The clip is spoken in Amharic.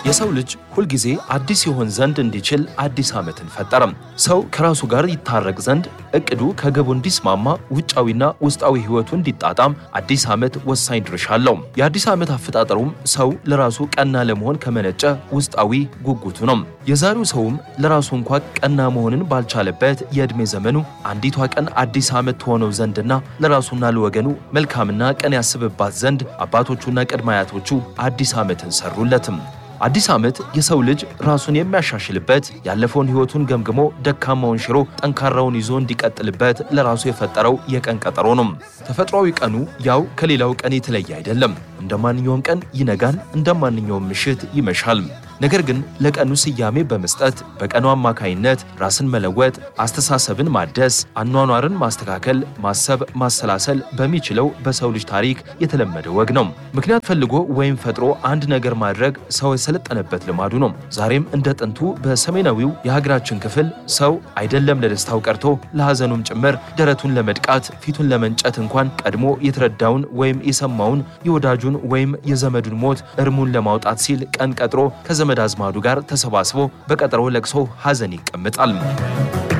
የሰው ልጅ ሁልጊዜ አዲስ ይሆን ዘንድ እንዲችል አዲስ ዓመትን ፈጠረም። ሰው ከራሱ ጋር ይታረቅ ዘንድ እቅዱ ከግቡ እንዲስማማ ውጫዊና ውስጣዊ ሕይወቱ እንዲጣጣም አዲስ ዓመት ወሳኝ ድርሻ አለው። የአዲስ ዓመት አፈጣጠሩም ሰው ለራሱ ቀና ለመሆን ከመነጨ ውስጣዊ ጉጉቱ ነው። የዛሬው ሰውም ለራሱ እንኳ ቀና መሆንን ባልቻለበት የዕድሜ ዘመኑ አንዲቷ ቀን አዲስ ዓመት ትሆነው ዘንድና ለራሱና ለወገኑ መልካምና ቀን ያስብባት ዘንድ አባቶቹና ቅድመ አያቶቹ አዲስ ዓመትን ሰሩለትም። አዲስ ዓመት የሰው ልጅ ራሱን የሚያሻሽልበት ያለፈውን ሕይወቱን ገምግሞ ደካማውን ሽሮ ጠንካራውን ይዞ እንዲቀጥልበት ለራሱ የፈጠረው የቀን ቀጠሮ ነው። ተፈጥሯዊ ቀኑ ያው ከሌላው ቀን የተለየ አይደለም። እንደ ማንኛውም ቀን ይነጋል፣ እንደ ማንኛውም ምሽት ይመሻል። ነገር ግን ለቀኑ ስያሜ በመስጠት በቀኑ አማካይነት ራስን መለወጥ፣ አስተሳሰብን ማደስ፣ አኗኗርን ማስተካከል፣ ማሰብ፣ ማሰላሰል በሚችለው በሰው ልጅ ታሪክ የተለመደ ወግ ነው። ምክንያት ፈልጎ ወይም ፈጥሮ አንድ ነገር ማድረግ ሰው የሰለጠነበት ልማዱ ነው። ዛሬም እንደ ጥንቱ በሰሜናዊው የሀገራችን ክፍል ሰው አይደለም ለደስታው ቀርቶ ለሐዘኑም ጭምር ደረቱን ለመድቃት ፊቱን ለመንጨት እንኳን ቀድሞ የተረዳውን ወይም የሰማውን የወዳጁን ወይም የዘመዱን ሞት እርሙን ለማውጣት ሲል ቀን ቀጥሮ ከዘመድ አዝማዱ ጋር ተሰባስቦ በቀጠሮ ለቅሶ ሐዘን ይቀምጣል።